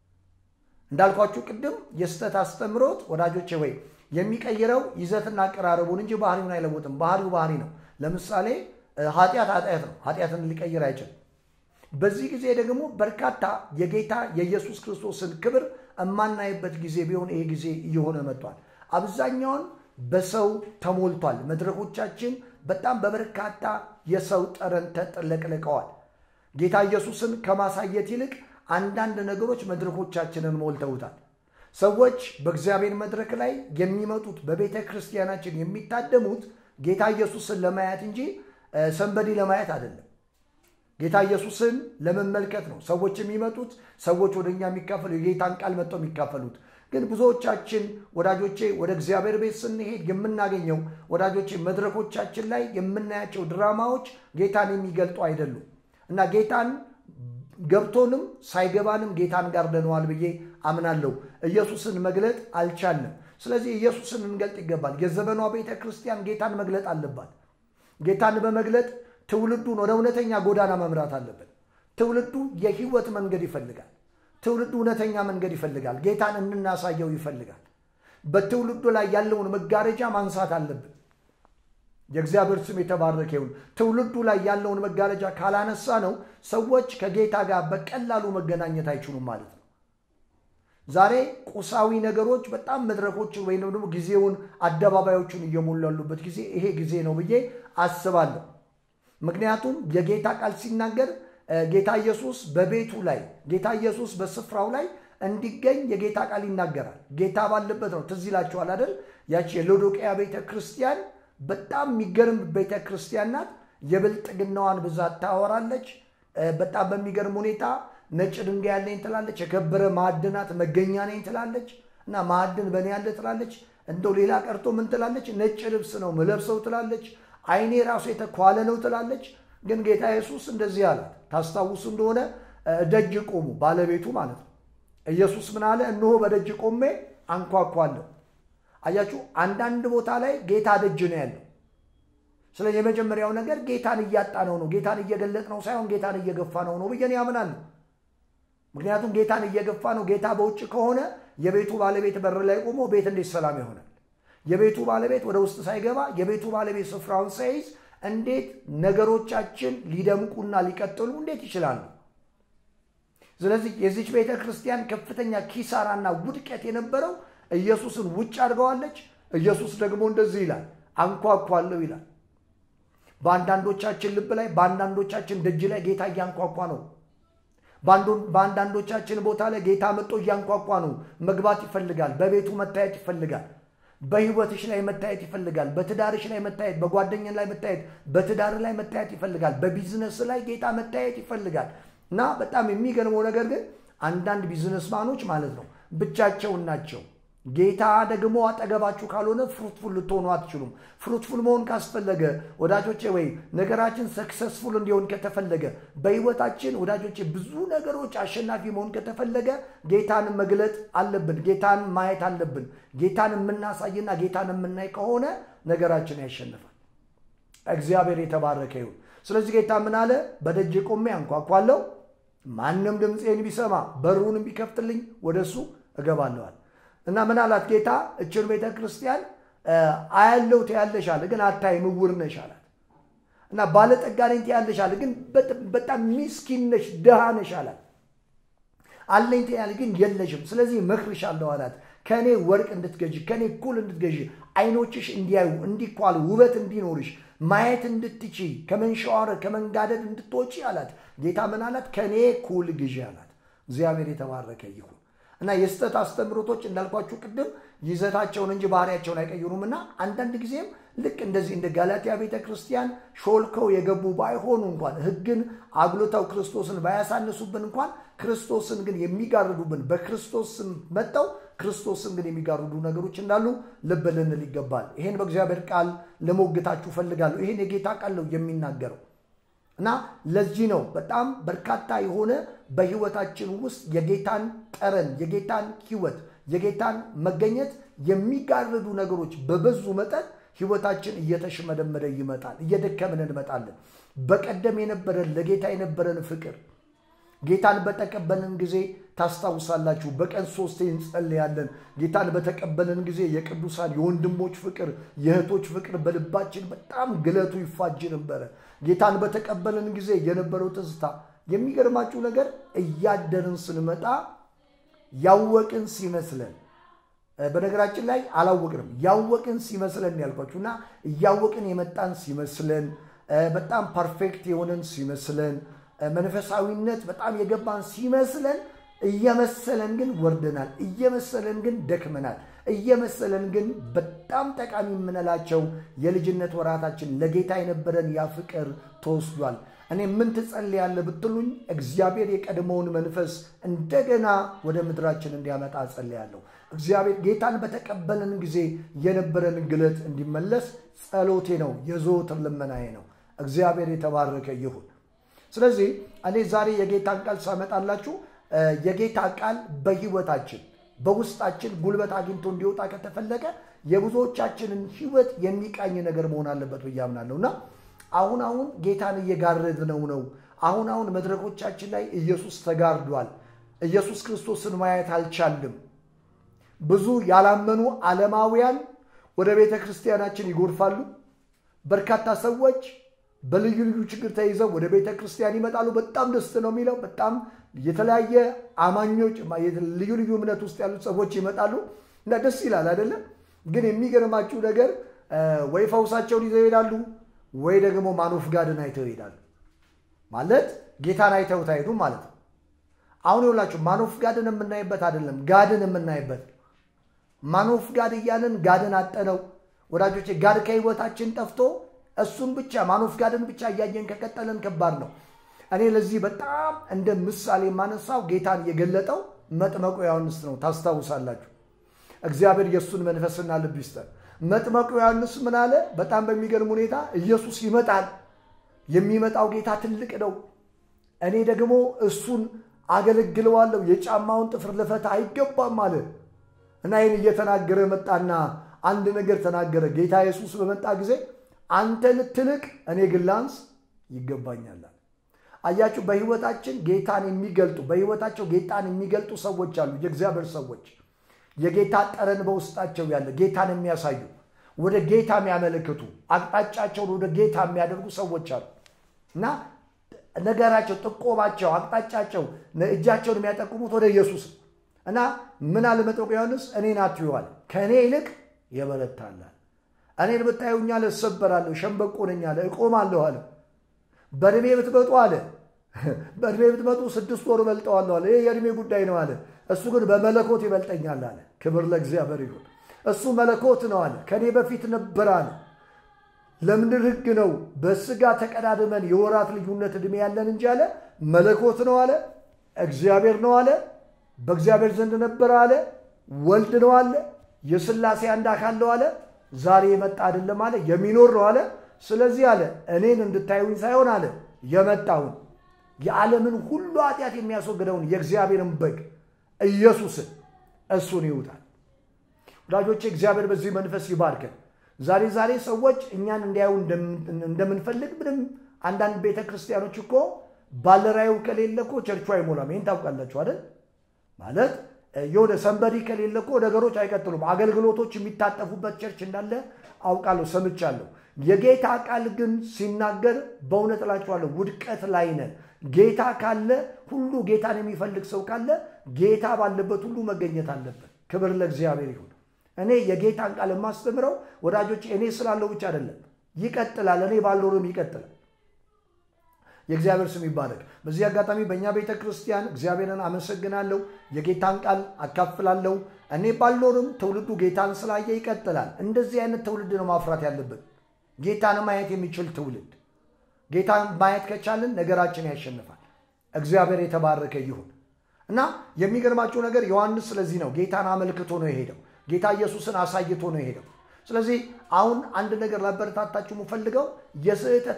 እንዳልኳችሁ ቅድም የስተት አስተምሮት ወዳጆቼ ወይ የሚቀይረው ይዘትና አቀራረቡን እንጂ ባህሪውን አይለውጥም። ባህሪው ባህሪ ነው። ለምሳሌ ኃጢአት ኃጢአት ነው። ኃጢአትን ሊቀይር አይችልም። በዚህ ጊዜ ደግሞ በርካታ የጌታ የኢየሱስ ክርስቶስን ክብር የማናይበት ጊዜ ቢሆን ይሄ ጊዜ እየሆነ መጥቷል። አብዛኛውን በሰው ተሞልቷል። መድረኮቻችን በጣም በበርካታ የሰው ጠረን ተጥለቅልቀዋል። ጌታ ኢየሱስን ከማሳየት ይልቅ አንዳንድ ነገሮች መድረኮቻችንን ሞልተውታል። ሰዎች በእግዚአብሔር መድረክ ላይ የሚመጡት በቤተ ክርስቲያናችን የሚታደሙት ጌታ ኢየሱስን ለማየት እንጂ ሰንበዲ ለማየት አይደለም። ጌታ ኢየሱስን ለመመልከት ነው ሰዎች የሚመጡት። ሰዎች ወደ እኛ የሚካፈሉ የጌታን ቃል መጥተው የሚካፈሉት ግን ብዙዎቻችን ወዳጆቼ ወደ እግዚአብሔር ቤት ስንሄድ የምናገኘው ወዳጆቼ መድረኮቻችን ላይ የምናያቸው ድራማዎች ጌታን የሚገልጡ አይደሉም እና ጌታን ገብቶንም ሳይገባንም ጌታን ጋርደነዋል ብዬ አምናለሁ። ኢየሱስን መግለጥ አልቻልንም። ስለዚህ ኢየሱስን እንገልጥ ይገባል። የዘመኗ ቤተ ክርስቲያን ጌታን መግለጥ አለባት። ጌታን በመግለጥ ትውልዱን ወደ እውነተኛ ጎዳና መምራት አለብን። ትውልዱ የህይወት መንገድ ይፈልጋል። ትውልዱ እውነተኛ መንገድ ይፈልጋል። ጌታን እንናሳየው ይፈልጋል። በትውልዱ ላይ ያለውን መጋረጃ ማንሳት አለብን። የእግዚአብሔር ስም የተባረከ ይሁን። ትውልዱ ላይ ያለውን መጋረጃ ካላነሳ ነው ሰዎች ከጌታ ጋር በቀላሉ መገናኘት አይችሉም ማለት ነው። ዛሬ ቁሳዊ ነገሮች በጣም መድረኮችን ወይም ደግሞ ጊዜውን አደባባዮቹን እየሞሉ ያሉበት ጊዜ ይሄ ጊዜ ነው ብዬ አስባለሁ። ምክንያቱም የጌታ ቃል ሲናገር ጌታ ኢየሱስ በቤቱ ላይ ጌታ ኢየሱስ በስፍራው ላይ እንዲገኝ የጌታ ቃል ይናገራል። ጌታ ባለበት ነው። ትዝ ይላችኋል አይደል? ያቺ የሎዶቅያ ቤተ ክርስቲያን በጣም የሚገርም ቤተ ክርስቲያን ናት። የብልጥግናዋን ብዛት ታወራለች። በጣም በሚገርም ሁኔታ ነጭ ድንጋይ ያለኝ ትላለች። የከበረ ማዕድናት መገኛ ነኝ ትላለች። እና ማዕድን በእኔ ያለ ትላለች። እንደው ሌላ ቀርቶ ምን ትላለች? ነጭ ልብስ ነው ምለብሰው ትላለች። ዓይኔ ራሱ የተኳለ ነው ትላለች። ግን ጌታ ኢየሱስ እንደዚህ አላት። ታስታውሱ እንደሆነ ደጅ ቆሙ፣ ባለቤቱ ማለት ነው። ኢየሱስ ምን አለ? እነሆ በደጅ ቆሜ አንኳኳለሁ። አያችሁ፣ አንዳንድ ቦታ ላይ ጌታ ደጅ ነው ያለው። ስለ የመጀመሪያው ነገር ጌታን እያጣ ነው ነው ጌታን እየገለጥ ነው ሳይሆን ጌታን እየገፋ ነው ነው ብዬ ያምናለሁ። ምክንያቱም ጌታን እየገፋ ነው። ጌታ በውጭ ከሆነ የቤቱ ባለቤት በር ላይ ቆሞ ቤት እንዴት ሰላም ይሆናል? የቤቱ ባለቤት ወደ ውስጥ ሳይገባ የቤቱ ባለቤት ስፍራውን ሳይዝ እንዴት ነገሮቻችን ሊደምቁና ሊቀጥሉ እንዴት ይችላሉ? ስለዚህ የዚች ቤተ ክርስቲያን ከፍተኛ ኪሳራና ውድቀት የነበረው ኢየሱስን ውጭ አድርገዋለች። ኢየሱስ ደግሞ እንደዚህ ይላል፣ አንኳኳለሁ ይላል። በአንዳንዶቻችን ልብ ላይ በአንዳንዶቻችን ደጅ ላይ ጌታ እያንኳኳ ነው። በአንዳንዶቻችን ቦታ ላይ ጌታ መጥቶ እያንኳኳ ነው። መግባት ይፈልጋል። በቤቱ መታየት ይፈልጋል። በህይወትሽ ላይ መታየት ይፈልጋል። በትዳርሽ ላይ መታየት፣ በጓደኛ ላይ መታየት፣ በትዳር ላይ መታየት ይፈልጋል። በቢዝነስ ላይ ጌታ መታየት ይፈልጋል። እና በጣም የሚገርመው ነገር ግን አንዳንድ ቢዝነስማኖች ማለት ነው ብቻቸውን ናቸው። ጌታ ደግሞ አጠገባችሁ ካልሆነ ፍሩትፉል ልትሆኑ አትችሉም። ፍሩትፉል መሆን ካስፈለገ ወዳጆቼ፣ ወይ ነገራችን ሰክሰስፉል እንዲሆን ከተፈለገ በህይወታችን ወዳጆቼ፣ ብዙ ነገሮች አሸናፊ መሆን ከተፈለገ ጌታን መግለጥ አለብን። ጌታን ማየት አለብን። ጌታን የምናሳይና ጌታን የምናይ ከሆነ ነገራችን ያሸንፋል። እግዚአብሔር የተባረከ ይሁን። ስለዚህ ጌታ ምን አለ? በደጅ ቆሜ አንኳኳለሁ፣ ማንም ድምፄን ቢሰማ በሩን ቢከፍትልኝ ወደ እሱ እገባለዋል። እና ምን አላት ጌታ? እችን ቤተ ክርስቲያን አያለው ትያለሽ አለ፣ ግን አታይም፣ ዕውር ነሽ አላት። እና ባለጠጋ ነኝ ትያለሽ አለ፣ ግን በጣም ሚስኪን ነሽ፣ ድሃ ነሽ አላት። አለኝ ትያለሽ፣ ግን የለሽም። ስለዚህ እመክርሻለሁ አላት። ከእኔ ወርቅ እንድትገዢ፣ ከእኔ ኩል እንድትገዢ፣ አይኖችሽ እንዲያዩ፣ እንዲኳሉ፣ ውበት እንዲኖርሽ ማየት እንድትቺ ከመንሸዋረር ከመንጋደድ እንድትወጪ አላት። ጌታ ምን አላት? ከእኔ ኩል ግዢ አላት። እግዚአብሔር የተባረከ ይሁን። እና የስህተት አስተምሮቶች እንዳልኳችሁ ቅድም ይዘታቸውን እንጂ ባህሪያቸውን አይቀይሩም። እና አንዳንድ ጊዜም ልክ እንደዚህ እንደ ጋላትያ ቤተ ክርስቲያን ሾልከው የገቡ ባይሆኑ እንኳን ሕግን አጉልተው ክርስቶስን ባያሳንሱብን እንኳን ክርስቶስን ግን የሚጋርዱብን በክርስቶስ ስም መጠው ክርስቶስን ግን የሚጋርዱ ነገሮች እንዳሉ ልብ ልንል ይገባል። ይሄን በእግዚአብሔር ቃል ልሞግታችሁ ፈልጋለሁ። ይሄን የጌታ ቃል ነው የሚናገረው እና ለዚህ ነው በጣም በርካታ የሆነ በህይወታችን ውስጥ የጌታን ጠረን፣ የጌታን ህይወት፣ የጌታን መገኘት የሚጋርዱ ነገሮች በበዙ መጠን ህይወታችን እየተሽመደመደ ይመጣል። እየደከምን እንመጣለን። በቀደም የነበረን ለጌታ የነበረን ፍቅር ጌታን በተቀበልን ጊዜ ታስታውሳላችሁ፣ በቀን ሶስቴ እንጸልያለን። ጌታን በተቀበልን ጊዜ የቅዱሳን የወንድሞች ፍቅር፣ የእህቶች ፍቅር በልባችን በጣም ግለቱ ይፋጅ ነበረ። ጌታን በተቀበልን ጊዜ የነበረው ትዝታ የሚገርማችሁ ነገር እያደርን ስንመጣ ያወቅን ሲመስለን በነገራችን ላይ አላወቅንም፣ ያወቅን ሲመስለን ያልኳችሁ እና እያወቅን የመጣን ሲመስለን በጣም ፐርፌክት የሆነን ሲመስለን መንፈሳዊነት በጣም የገባን ሲመስለን እየመሰለን ግን ወርደናል። እየመሰለን ግን ደክመናል። እየመሰለን ግን በጣም ጠቃሚ የምንላቸው የልጅነት ወራታችን ለጌታ የነበረን ያ ፍቅር ተወስዷል። እኔ ምን ትጸልያለህ ብትሉኝ እግዚአብሔር የቀድሞውን መንፈስ እንደገና ወደ ምድራችን እንዲያመጣ እጸልያለሁ። እግዚአብሔር ጌታን በተቀበልን ጊዜ የነበረን ግለት እንዲመለስ ጸሎቴ ነው፣ የዘወትር ልመናዬ ነው። እግዚአብሔር የተባረከ ይሁን። ስለዚህ እኔ ዛሬ የጌታን ቃል ሳመጣላችሁ የጌታ ቃል በህይወታችን በውስጣችን ጉልበት አግኝቶ እንዲወጣ ከተፈለገ የብዙዎቻችንን ህይወት የሚቃኝ ነገር መሆን አለበት ብዬ አምናለሁ እና አሁን አሁን ጌታን እየጋረድነው ነው። አሁን አሁን መድረኮቻችን ላይ ኢየሱስ ተጋርዷል። ኢየሱስ ክርስቶስን ማየት አልቻልም። ብዙ ያላመኑ ዓለማውያን ወደ ቤተ ክርስቲያናችን ይጎርፋሉ። በርካታ ሰዎች በልዩ ልዩ ችግር ተይዘው ወደ ቤተ ክርስቲያን ይመጣሉ። በጣም ደስ ነው የሚለው። በጣም የተለያየ አማኞች ልዩ ልዩ እምነት ውስጥ ያሉት ሰዎች ይመጣሉ እና ደስ ይላል አይደለም። ግን የሚገርማችሁ ነገር ወይ ፈውሳቸውን ይዘው ይሄዳሉ፣ ወይ ደግሞ ማኖፍ ጋድን አይተው ይሄዳሉ። ማለት ጌታን አይተውት አይሄዱም ማለት ነው። አሁን ይኸውላችሁ ማኖፍ ጋድን የምናይበት አይደለም፣ ጋድን የምናይበት ማኖፍ ጋድ እያለን ጋድን አጠነው። ወዳጆቼ ጋድ ከህይወታችን ጠፍቶ እሱን ብቻ ማኖፍ ጋድን ብቻ እያየን ከቀጠለን ከባድ ነው። እኔ ለዚህ በጣም እንደ ምሳሌ የማነሳው ጌታን የገለጠው መጥመቁ ዮሐንስ ነው። ታስታውሳላችሁ። እግዚአብሔር የእሱን መንፈስና ልብ ይስጠን። መጥመቁ ዮሐንስ ምን አለ? በጣም በሚገርም ሁኔታ ኢየሱስ ይመጣል፣ የሚመጣው ጌታ ትልቅ ነው፣ እኔ ደግሞ እሱን አገለግለዋለሁ፣ የጫማውን ጥፍር ልፈታ አይገባም አለ እና ይህን እየተናገረ መጣና አንድ ነገር ተናገረ። ጌታ ኢየሱስ በመጣ ጊዜ አንተ ልትልቅ እኔ ግን ላንስ ይገባኛል። አያችሁ፣ በህይወታችን ጌታን የሚገልጡ በህይወታቸው ጌታን የሚገልጡ ሰዎች አሉ። የእግዚአብሔር ሰዎች የጌታ ጠረን በውስጣቸው ያለ ጌታን የሚያሳዩ ወደ ጌታ የሚያመለክቱ አቅጣጫቸውን ወደ ጌታ የሚያደርጉ ሰዎች አሉ እና ነገራቸው፣ ጥቆማቸው፣ አቅጣጫቸው እጃቸውን የሚያጠቁሙት ወደ ኢየሱስ እና ምን አለ መጥምቁ ዮሐንስ እኔን አትዩዋል ከእኔ ይልቅ የበረታላል። እኔን ብታዩኛል እሰበራለሁ፣ ሸምበቆ ነኝ አለ፣ እቆማለሁ አለ። በእድሜ ብትመጡ አለ በእድሜ ብትመጡ ስድስት ወር እበልጠዋለሁ አለ። ይህ የእድሜ ጉዳይ ነው አለ። እሱ ግን በመለኮት ይበልጠኛል አለ። ክብር ለእግዚአብሔር ይሁን። እሱ መለኮት ነው አለ። ከእኔ በፊት ነበር አለ። ለምድር ሕግ ነው በስጋ ተቀዳድመን የወራት ልዩነት ዕድሜ ያለን እንጂ አለ መለኮት ነው አለ። እግዚአብሔር ነው አለ። በእግዚአብሔር ዘንድ ነበረ አለ። ወልድ ነው አለ። የሥላሴ አንድ አካል ነው አለ። ዛሬ የመጣ አይደለም አለ። የሚኖር ነው አለ። ስለዚህ አለ እኔን እንድታዩኝ ሳይሆን አለ የመጣውን የዓለምን ሁሉ ኃጢአት የሚያስወግደውን የእግዚአብሔርን በግ ኢየሱስን እሱን ይውጣል። ወዳጆቼ እግዚአብሔር በዚህ መንፈስ ይባርከን። ዛሬ ዛሬ ሰዎች እኛን እንዲያዩ እንደምንፈልግ ምንም አንዳንድ ቤተ ክርስቲያኖች እኮ ባለራዩ ከሌለ እኮ ቸርቹ አይሞላም። ይህን ታውቃላችሁ አይደል? ማለት የሆነ ሰንበዲ ከሌለ እኮ ነገሮች አይቀጥሉም። አገልግሎቶች የሚታጠፉበት ቸርች እንዳለ አውቃለሁ፣ ሰምቻለሁ። የጌታ ቃል ግን ሲናገር በእውነት እላችኋለሁ ውድቀት ላይ ነን። ጌታ ካለ ሁሉ ጌታን የሚፈልግ ሰው ካለ ጌታ ባለበት ሁሉ መገኘት አለበት። ክብር ለእግዚአብሔር ይሁን። እኔ የጌታን ቃል የማስተምረው ወዳጆች እኔ ስላለው ብቻ አይደለም፣ ይቀጥላል። እኔ ባልኖርም ይቀጥላል። የእግዚአብሔር ስም ይባረክ። በዚህ አጋጣሚ በእኛ ቤተ ክርስቲያን እግዚአብሔርን አመሰግናለሁ። የጌታን ቃል አካፍላለሁ። እኔ ባልኖርም ትውልዱ ጌታን ስላየ ይቀጥላል። እንደዚህ አይነት ትውልድ ነው ማፍራት ያለብን። ጌታን ማየት የሚችል ትውልድ። ጌታን ማየት ከቻልን ነገራችን ያሸንፋል። እግዚአብሔር የተባረከ ይሁን እና የሚገርማችሁ ነገር ዮሐንስ ስለዚህ ነው ጌታን አመልክቶ ነው የሄደው። ጌታ ኢየሱስን አሳይቶ ነው የሄደው። ስለዚህ አሁን አንድ ነገር ላበረታታችሁ የምፈልገው የስህተት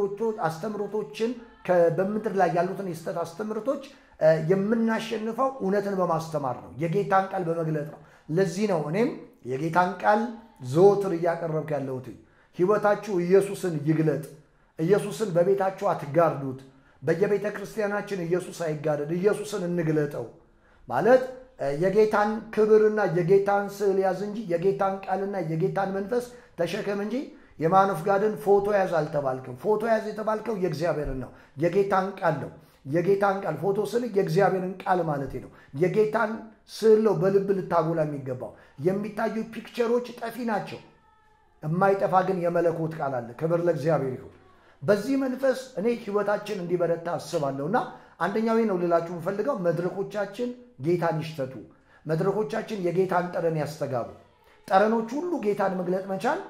አስተምሮቶችን በምድር ላይ ያሉትን የስህተት አስተምሮቶች የምናሸንፈው እውነትን በማስተማር ነው፣ የጌታን ቃል በመግለጥ ነው። ለዚህ ነው እኔም የጌታን ቃል ዘወትር እያቀረብኩ ያለሁት። ህይወታችሁ ኢየሱስን ይግለጥ። ኢየሱስን በቤታችሁ አትጋርዱት። በየቤተ ክርስቲያናችን ኢየሱስ አይጋረድ፣ ኢየሱስን እንግለጠው ማለት የጌታን ክብርና የጌታን ስዕል ያዝ እንጂ የጌታን ቃልና የጌታን መንፈስ ተሸከም እንጂ የማኖፍ ጋድን ፎቶ ያዝ አልተባልክም። ፎቶ ያዝ የተባልከው የእግዚአብሔርን ነው፣ የጌታን ቃል ነው። የጌታን ቃል ፎቶ ስል የእግዚአብሔርን ቃል ማለት ነው። የጌታን ስዕል ነው በልብ ልታጎላ የሚገባው። የሚታዩ ፒክቸሮች ጠፊ ናቸው። የማይጠፋ ግን የመለኮት ቃል አለ። ክብር ለእግዚአብሔር ይሁን። በዚህ መንፈስ እኔ ህይወታችን እንዲበረታ አስባለሁ እና አንደኛው ነው ልላችሁ የምፈልገው መድረኮቻችን ጌታን ይሽተቱ። መድረኮቻችን የጌታን ጠረን ያስተጋቡ። ጠረኖች ሁሉ ጌታን መግለጥ መቻል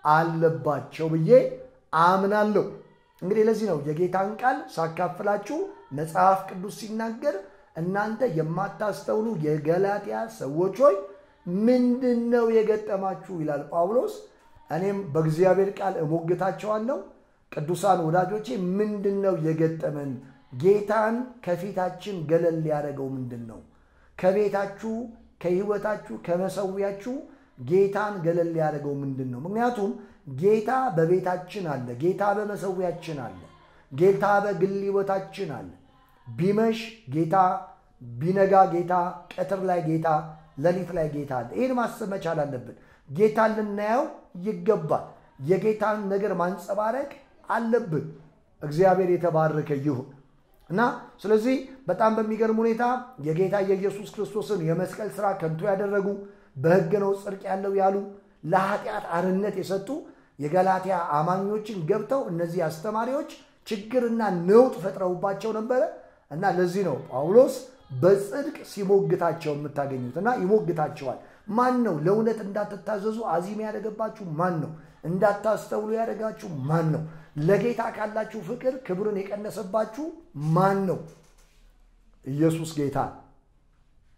አለባቸው ብዬ አምናለሁ። እንግዲህ ለዚህ ነው የጌታን ቃል ሳካፍላችሁ መጽሐፍ ቅዱስ ሲናገር እናንተ የማታስተውሉ የገላትያ ሰዎች ሆይ ምንድን ነው የገጠማችሁ ይላል ጳውሎስ። እኔም በእግዚአብሔር ቃል እሞግታቸዋለሁ። ቅዱሳን ወዳጆቼ ምንድን ነው የገጠመን? ጌታን ከፊታችን ገለል ሊያደርገው ምንድን ነው? ከቤታችሁ፣ ከህይወታችሁ፣ ከመሰዊያችሁ ጌታን ገለል ሊያደርገው ምንድን ነው? ምክንያቱም ጌታ በቤታችን አለ። ጌታ በመሰዊያችን አለ። ጌታ በግል ህይወታችን አለ። ቢመሽ ጌታ፣ ቢነጋ ጌታ፣ ቀትር ላይ ጌታ፣ ሌሊት ላይ ጌታ አለ። ይህን ማሰብ መቻል አለብን። ጌታን ልናየው ይገባል። የጌታን ነገር ማንጸባረቅ አለብን። እግዚአብሔር የተባረከ ይሁን እና ስለዚህ በጣም በሚገርም ሁኔታ የጌታ የኢየሱስ ክርስቶስን የመስቀል ስራ ከንቱ ያደረጉ በሕግ ነው ጽድቅ ያለው ያሉ ለኃጢአት አርነት የሰጡ የገላትያ አማኞችን ገብተው እነዚህ አስተማሪዎች ችግርና ነውጥ ፈጥረውባቸው ነበረ እና ለዚህ ነው ጳውሎስ በጽድቅ ሲሞግታቸው የምታገኙት እና ይሞግታቸዋል። ማን ነው ለእውነት እንዳትታዘዙ አዚም ያደረገባችሁ? ማን ነው እንዳታስተውሉ ያደረጋችሁ? ማን ነው ለጌታ ካላችሁ ፍቅር ክብርን የቀነሰባችሁ ማን ነው? ኢየሱስ ጌታ።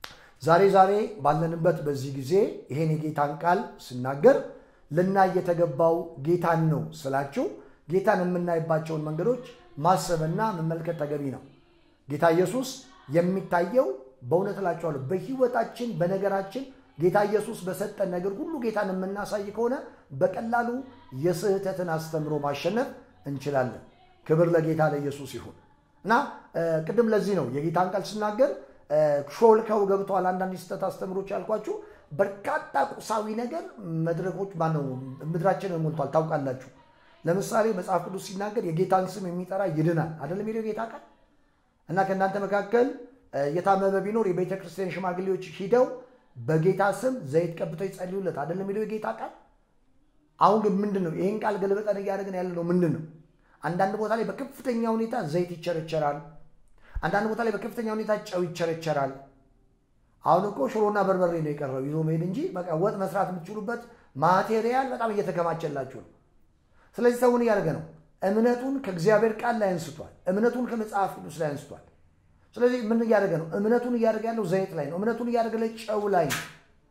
ዛሬ ዛሬ ባለንበት በዚህ ጊዜ ይሄን የጌታን ቃል ስናገር ልናይ የተገባው ጌታን ነው ስላችሁ ጌታን የምናይባቸውን መንገዶች ማሰብና መመልከት ተገቢ ነው። ጌታ ኢየሱስ የሚታየው በእውነት እላችኋለሁ በሕይወታችን በነገራችን ጌታ ኢየሱስ በሰጠን ነገር ሁሉ ጌታን የምናሳይ ከሆነ በቀላሉ የስህተትን አስተምሮ ማሸነፍ እንችላለን። ክብር ለጌታ ለኢየሱስ ይሁን እና ቅድም ለዚህ ነው የጌታን ቃል ስናገር ሾልከው ገብተዋል አንዳንድ የስህተት አስተምሮች ያልኳችሁ በርካታ ቁሳዊ ነገር መድረኮች ማነው ምድራችንን ሞልቷል። ታውቃላችሁ። ለምሳሌ መጽሐፍ ቅዱስ ሲናገር የጌታን ስም የሚጠራ ይድናል አይደለም የሚለው ጌታ ቃል እና ከእናንተ መካከል የታመመ ቢኖር የቤተ ክርስቲያን ሽማግሌዎች ሂደው በጌታ ስም ዘይት ቀብተው ይጸልዩለት አይደለም የሚለው የጌታ ቃል። አሁን ግን ምንድን ነው ይህን ቃል ገልበጠን እያደረግን ያለ ነው ምንድን ነው? አንዳንድ ቦታ ላይ በከፍተኛ ሁኔታ ዘይት ይቸረቸራል። አንዳንድ ቦታ ላይ በከፍተኛ ሁኔታ ጨው ይቸረቸራል። አሁን እኮ ሽሮና በርበሬ ነው የቀረው ይዞ መሄድ እንጂ በቃ ወጥ መስራት የምትችሉበት ማቴሪያል በጣም እየተከማቸላችሁ ነው። ስለዚህ ሰውን እያደረገ ነው። እምነቱን ከእግዚአብሔር ቃል ላይ አንስቷል። እምነቱን ከመጽሐፍ ቅዱስ ላይ አንስቷል። ስለዚህ ምን እያደረገ ነው? እምነቱን እያደረገ ያለው ዘይት ላይ ነው። እምነቱን እያደረገ ላይ ጨው ላይ ነው።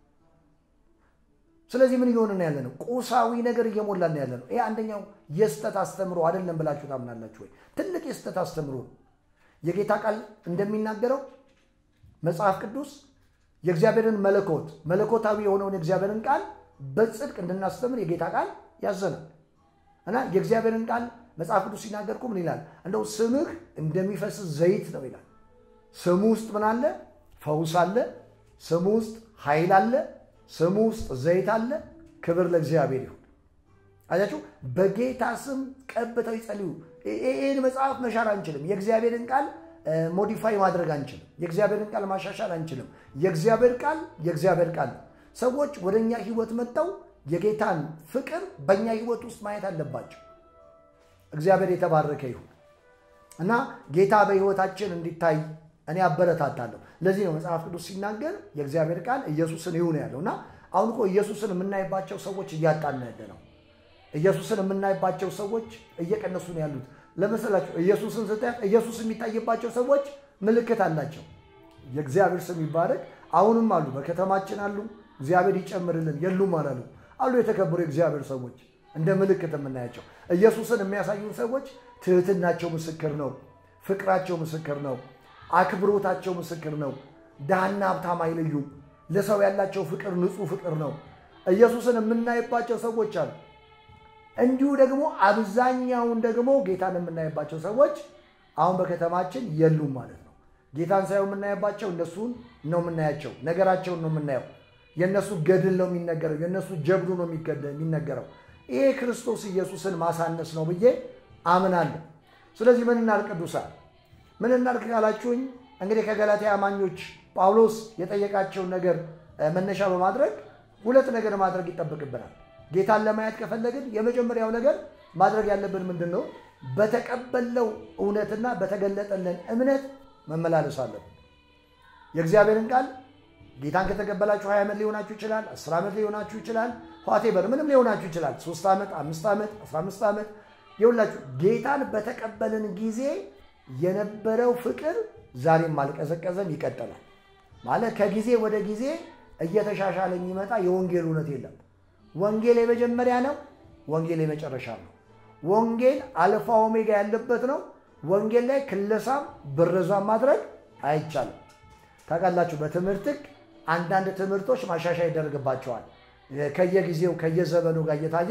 ስለዚህ ምን እየሆነ ነው ያለ ነው? ቁሳዊ ነገር እየሞላ ነው ያለ ነው። ይሄ አንደኛው የስተት አስተምሮ አይደለም ብላችሁ ታምናላችሁ ወይ? ትልቅ የስተት አስተምሮ ነው። የጌታ ቃል እንደሚናገረው መጽሐፍ ቅዱስ የእግዚአብሔርን መለኮት መለኮታዊ የሆነውን የእግዚአብሔርን ቃል በጽድቅ እንድናስተምር የጌታ ቃል ያዘናል እና የእግዚአብሔርን ቃል መጽሐፍ ቅዱስ ሲናገር እኮ ምን ይላል? እንደው ስምህ እንደሚፈስ ዘይት ነው ይላል። ስሙ ውስጥ ምን አለ? ፈውስ አለ። ስሙ ውስጥ ኃይል አለ። ስሙ ውስጥ ዘይት አለ። ክብር ለእግዚአብሔር ይሁን። አያችሁ፣ በጌታ ስም ቀብተው ይጸልዩ። ይህን መጽሐፍ መሻር አንችልም። የእግዚአብሔርን ቃል ሞዲፋይ ማድረግ አንችልም። የእግዚአብሔርን ቃል ማሻሻል አንችልም። የእግዚአብሔር ቃል የእግዚአብሔር ቃል ነው። ሰዎች ወደ እኛ ህይወት መጥተው የጌታን ፍቅር በእኛ ህይወት ውስጥ ማየት አለባቸው። እግዚአብሔር የተባረከ ይሁን እና ጌታ በህይወታችን እንዲታይ እኔ አበረታታለሁ። ለዚህ ነው መጽሐፍ ቅዱስ ሲናገር የእግዚአብሔር ቃል ኢየሱስን ይሁን ያለው እና አሁን እኮ ኢየሱስን የምናይባቸው ሰዎች እያጣን ያለ ነው። ኢየሱስን የምናይባቸው ሰዎች እየቀነሱ ነው ያሉት። ለመሰላችሁ ኢየሱስን ስታያት ኢየሱስ የሚታይባቸው ሰዎች ምልክት አላቸው። የእግዚአብሔር ስም ይባረክ። አሁንም አሉ፣ በከተማችን አሉ። እግዚአብሔር ይጨምርልን። የሉም አላሉ አሉ። የተከበሩ የእግዚአብሔር ሰዎች እንደ ምልክት የምናያቸው ኢየሱስን የሚያሳዩን ሰዎች ትህትናቸው ምስክር ነው። ፍቅራቸው ምስክር ነው። አክብሮታቸው ምስክር ነው። ድሃና ሀብታም አይለዩም። ለሰው ያላቸው ፍቅር ንጹሕ ፍቅር ነው። ኢየሱስን የምናይባቸው ሰዎች አሉ። እንዲሁ ደግሞ አብዛኛውን ደግሞ ጌታን የምናይባቸው ሰዎች አሁን በከተማችን የሉም ማለት ነው። ጌታን ሳይሆን የምናይባቸው እነሱን ነው የምናያቸው፣ ነገራቸውን ነው የምናየው። የእነሱ ገድል ነው የሚነገረው፣ የእነሱ ጀብዱ ነው የሚነገረው። ይሄ ክርስቶስ ኢየሱስን ማሳነስ ነው ብዬ አምናለሁ። ስለዚህ ምን እናድርግ ቅዱሳን? ምን እናድርግ ካላችሁኝ እንግዲህ ከገላትያ አማኞች ጳውሎስ የጠየቃቸውን ነገር መነሻ በማድረግ ሁለት ነገር ማድረግ ይጠበቅብናል። ጌታን ለማየት ከፈለግን የመጀመሪያው ነገር ማድረግ ያለብን ምንድን ነው? በተቀበለው እውነትና በተገለጠልን እምነት መመላለስ አለብን። የእግዚአብሔርን ቃል ጌታን ከተቀበላችሁ ሀያ ዓመት ሊሆናችሁ ይችላል። አስር ዓመት ሊሆናችሁ ይችላል። ኋቴበር ምንም ሊሆናችሁ ይችላል። ሶስት ዓመት፣ አምስት ዓመት፣ አስራ አምስት ዓመት ይሁላችሁ። ጌታን በተቀበልን ጊዜ የነበረው ፍቅር ዛሬም አልቀዘቀዘም፣ ይቀጥላል። ማለት ከጊዜ ወደ ጊዜ እየተሻሻለ የሚመጣ የወንጌል እውነት የለም። ወንጌል የመጀመሪያ ነው። ወንጌል የመጨረሻ ነው። ወንጌል አልፋ ኦሜጋ ያለበት ነው። ወንጌል ላይ ክለሳም ብረዛም ማድረግ አይቻልም። ታውቃላችሁ፣ በትምህርት ሕግ አንዳንድ ትምህርቶች ማሻሻያ ይደረግባቸዋል። ከየጊዜው ከየዘመኑ ጋር እየታየ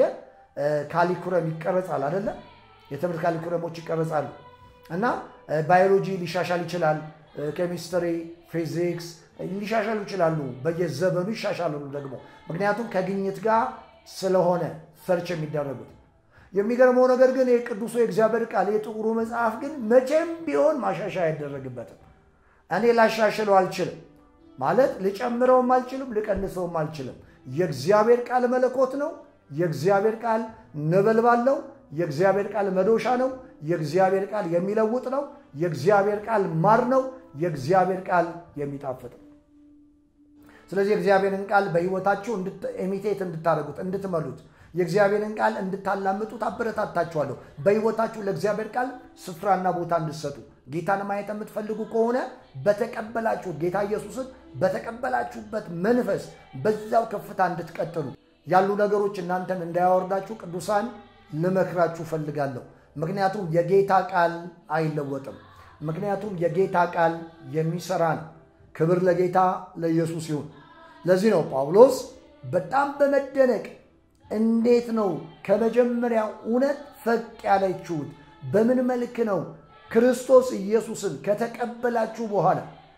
ካሊኩረም ይቀረጻል አይደለም? የትምህርት ካሊኩረሞች ይቀረጻሉ እና ባዮሎጂ ሊሻሻል ይችላል። ኬሚስትሪ፣ ፊዚክስ ሊሻሻሉ ይችላሉ። በየዘመኑ ይሻሻላሉ ደግሞ ምክንያቱም ከግኝት ጋር ስለሆነ ሰርች የሚደረጉት። የሚገርመው ነገር ግን የቅዱሱ የእግዚአብሔር ቃል የጥቁሩ መጽሐፍ ግን መቼም ቢሆን ማሻሻያ አይደረግበትም። እኔ ላሻሽለው አልችልም ማለት ልጨምረውም አልችልም፣ ልቀንሰውም አልችልም። የእግዚአብሔር ቃል መለኮት ነው። የእግዚአብሔር ቃል ነበልባል ነው። የእግዚአብሔር ቃል መዶሻ ነው። የእግዚአብሔር ቃል የሚለውጥ ነው። የእግዚአብሔር ቃል ማር ነው። የእግዚአብሔር ቃል የሚጣፍጥ ነው። ስለዚህ የእግዚአብሔርን ቃል በሕይወታችሁ ኢሚቴት እንድታደርጉት እንድትመሉት፣ የእግዚአብሔርን ቃል እንድታላምጡ ታበረታታችኋለሁ። በሕይወታችሁ ለእግዚአብሔር ቃል ስፍራና ቦታ እንድሰጡ ጌታን ማየት የምትፈልጉ ከሆነ በተቀበላችሁት ጌታ ኢየሱስን በተቀበላችሁበት መንፈስ በዛው ከፍታ እንድትቀጥሉ ያሉ ነገሮች እናንተን እንዳያወርዳችሁ ቅዱሳን ልመክራችሁ ፈልጋለሁ። ምክንያቱም የጌታ ቃል አይለወጥም። ምክንያቱም የጌታ ቃል የሚሰራ ነው። ክብር ለጌታ ለኢየሱስ ይሁን። ለዚህ ነው ጳውሎስ በጣም በመደነቅ እንዴት ነው ከመጀመሪያው እውነት ፈቅ ያለችሁት? በምን መልክ ነው ክርስቶስ ኢየሱስን ከተቀበላችሁ በኋላ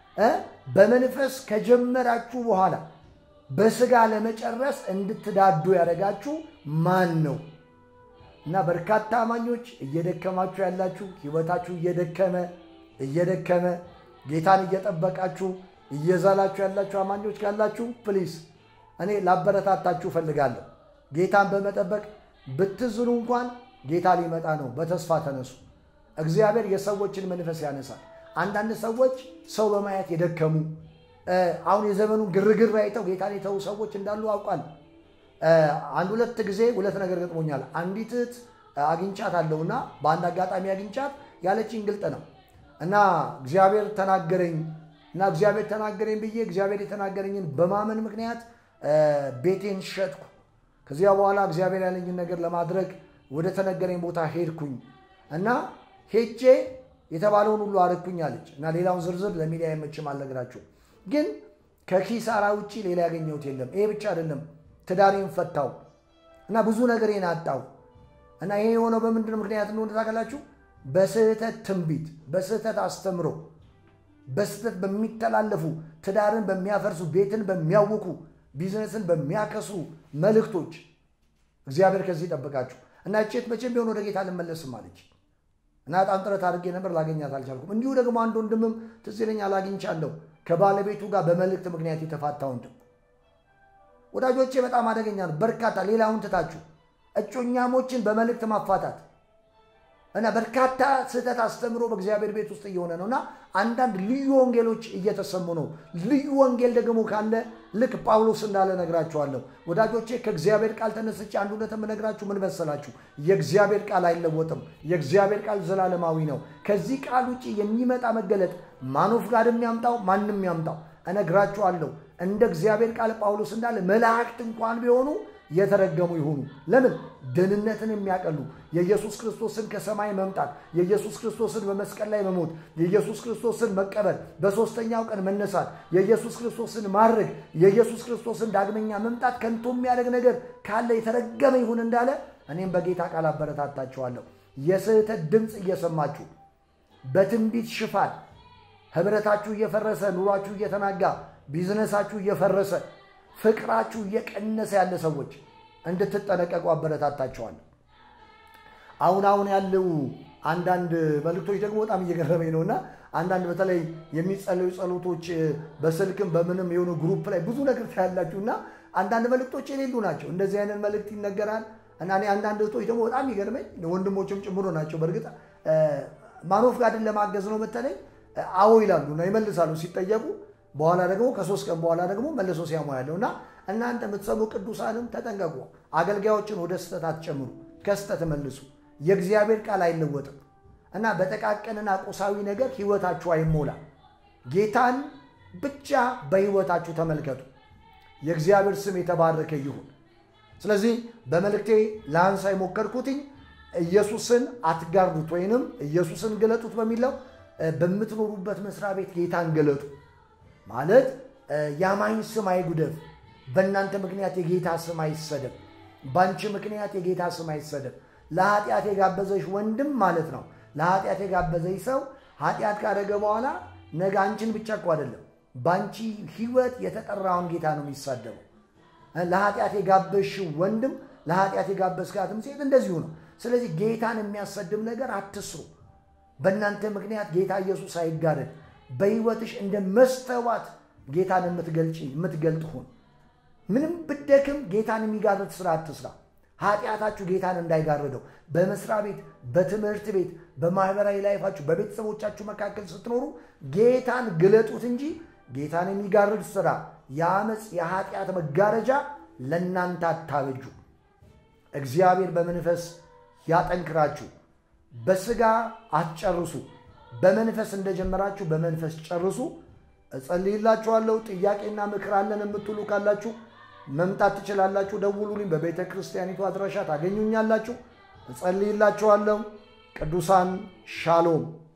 በመንፈስ ከጀመራችሁ በኋላ በስጋ ለመጨረስ እንድትዳዱ ያደረጋችሁ ማን ነው? እና በርካታ አማኞች እየደከማችሁ ያላችሁ ህይወታችሁ እየደከመ እየደከመ ጌታን እየጠበቃችሁ እየዛላችሁ ያላችሁ አማኞች ካላችሁ ፕሊስ እኔ ላበረታታችሁ እፈልጋለሁ። ጌታን በመጠበቅ ብትዝኑ እንኳን ጌታ ሊመጣ ነው። በተስፋ ተነሱ። እግዚአብሔር የሰዎችን መንፈስ ያነሳል። አንዳንድ ሰዎች ሰው በማየት የደከሙ አሁን የዘመኑን ግርግር አይተው ጌታን የተዉ ሰዎች እንዳሉ አውቃለሁ። አንድ ሁለት ጊዜ ሁለት ነገር ገጥሞኛል። አንዲት እህት አግኝቻት አለውና በአንድ አጋጣሚ አግኝቻት ያለችኝ ግልጥ ነው እና እግዚአብሔር ተናገረኝ እና እግዚአብሔር ተናገረኝ ብዬ እግዚአብሔር የተናገረኝን በማመን ምክንያት ቤቴን ሸጥኩ። ከዚያ በኋላ እግዚአብሔር ያለኝን ነገር ለማድረግ ወደ ተነገረኝ ቦታ ሄድኩኝ እና ሄጄ የተባለውን ሁሉ አረግኩኝ አለች እና ሌላውን ዝርዝር ለሚዲያ አይመችም አልነግራችሁ። ግን ከኪሳራ ውጭ ሌላ ያገኘሁት የለም። ይሄ ብቻ አይደለም፣ ትዳሬን ፈታው እና ብዙ ነገሬን አጣው እና ይሄ የሆነው በምንድን ምክንያት እንደሆነ ታውቃላችሁ? በስህተት ትንቢት፣ በስህተት አስተምሮ፣ በስህተት በሚተላለፉ ትዳርን በሚያፈርሱ ቤትን በሚያውኩ ቢዝነስን በሚያከስሩ መልእክቶች እግዚአብሔር ከዚህ ይጠብቃችሁ እና ቼት መቼም ቢሆን ወደ ጌታ ልመለስም አለች እና በጣም ጥረት አድርጌ ነበር፣ ላገኛት አልቻልኩም። እንዲሁ ደግሞ አንድ ወንድምም ትዝ ይለኛል አግኝቻለሁ፣ ከባለቤቱ ጋር በመልእክት ምክንያት የተፋታ ወንድም። ወዳጆቼ በጣም አደገኛ ነው። በርካታ ሌላውን ትታችሁ እጮኛሞችን በመልእክት ማፋታት እና በርካታ ስህተት አስተምሮ በእግዚአብሔር ቤት ውስጥ እየሆነ ነው እና አንዳንድ ልዩ ወንጌሎች እየተሰሙ ነው። ልዩ ወንጌል ደግሞ ካለ ልክ ጳውሎስ እንዳለ ነግራችኋለሁ። ወዳጆቼ ከእግዚአብሔር ቃል ተነስቼ አንድ እውነት የምነግራችሁ ምን መሰላችሁ? የእግዚአብሔር ቃል አይለወጥም። የእግዚአብሔር ቃል ዘላለማዊ ነው። ከዚህ ቃል ውጭ የሚመጣ መገለጥ ማኖፍ ጋር የሚያምጣው ማንም ያምጣው እነግራችኋለሁ። እንደ እግዚአብሔር ቃል ጳውሎስ እንዳለ መላእክት እንኳን ቢሆኑ የተረገሙ ይሁኑ። ለምን? ደህንነትን የሚያቀሉ የኢየሱስ ክርስቶስን ከሰማይ መምጣት፣ የኢየሱስ ክርስቶስን በመስቀል ላይ መሞት፣ የኢየሱስ ክርስቶስን መቀበል፣ በሦስተኛው ቀን መነሳት፣ የኢየሱስ ክርስቶስን ማድረግ፣ የኢየሱስ ክርስቶስን ዳግመኛ መምጣት ከንቱ የሚያደርግ ነገር ካለ የተረገመ ይሁን እንዳለ እኔም በጌታ ቃል አበረታታችኋለሁ። የስህተት ድምፅ እየሰማችሁ በትንቢት ሽፋን ህብረታችሁ እየፈረሰ ኑሯችሁ እየተናጋ ቢዝነሳችሁ እየፈረሰ ፍቅራችሁ እየቀነሰ ያለ ሰዎች እንድትጠነቀቁ አበረታታቸዋለሁ። አሁን አሁን ያለው አንዳንድ መልእክቶች ደግሞ በጣም እየገረመኝ ነው እና አንዳንድ በተለይ የሚጸለዩ ጸሎቶች በስልክም በምንም የሆኑ ግሩፕ ላይ ብዙ ነገር ታያላችሁ እና አንዳንድ መልእክቶች የሌሉ ናቸው። እንደዚህ አይነት መልእክት ይነገራል እና እኔ አንዳንድ እህቶች ደግሞ በጣም ይገርመኝ ወንድሞችም ጭምሮ ናቸው። በእርግጥ ማኖፍ ጋድን ለማገዝ ነው በተለይ አዎ ይላሉ እና ይመልሳሉ ሲጠየቁ በኋላ ደግሞ ከሶስት ቀን በኋላ ደግሞ መልሶ ሲያሙ ያለው እና እናንተ የምትሰሙ ቅዱሳንም ተጠንቀቁ። አገልጋዮችን ወደ ስህተት አትጨምሩ፣ ከስህተት መልሱ። የእግዚአብሔር ቃል አይለወጥም እና በጠቃቀንና ቁሳዊ ነገር ህይወታችሁ አይሞላ። ጌታን ብቻ በህይወታችሁ ተመልከቱ። የእግዚአብሔር ስም የተባረከ ይሁን። ስለዚህ በመልእክቴ ለአንሳ የሞከርኩትኝ ኢየሱስን አትጋርዱት ወይንም ኢየሱስን ግለጡት በሚለው በምትኖሩበት መስሪያ ቤት ጌታን ገለጡ ማለት የአማኝ ስም አይጉደፍ። በእናንተ ምክንያት የጌታ ስም አይሰደብ። በአንቺ ምክንያት የጌታ ስም አይሰደብ። ለኃጢአት የጋበዘሽ ወንድም ማለት ነው። ለኃጢአት የጋበዘሽ ሰው ኃጢአት ካደረገ በኋላ ነገ አንቺን ብቻ እኮ አይደለም በአንቺ ህይወት የተጠራውን ጌታ ነው የሚሳደበው። ለኃጢአት የጋበዝሽው ወንድም ለኃጢአት የጋበዝካትም ሴት እንደዚሁ ነው። ስለዚህ ጌታን የሚያሰድብ ነገር አትስሩ። በእናንተ ምክንያት ጌታ ኢየሱስ አይጋረድ። በህይወትሽ እንደ መስተዋት ጌታን የምትገልጥ ሁን። ምንም ብደክም ጌታን የሚጋርድ ስራ አትስራ። ኃጢአታችሁ ጌታን እንዳይጋርደው በመስሪያ ቤት፣ በትምህርት ቤት፣ በማህበራዊ ላይፋችሁ፣ በቤተሰቦቻችሁ መካከል ስትኖሩ ጌታን ግለጡት እንጂ ጌታን የሚጋርድ ስራ፣ የአመፅ የኃጢአት መጋረጃ ለእናንተ አታበጁ። እግዚአብሔር በመንፈስ ያጠንክራችሁ። በስጋ አትጨርሱ። በመንፈስ እንደጀመራችሁ በመንፈስ ጨርሱ። እጸልይላችኋለሁ። ጥያቄና ምክር አለን የምትሉ ካላችሁ መምጣት ትችላላችሁ። ደውሉልኝ። በቤተ ክርስቲያኒቱ አድራሻ ታገኙኛላችሁ። እጸልይላችኋለሁ። ቅዱሳን ሻሎም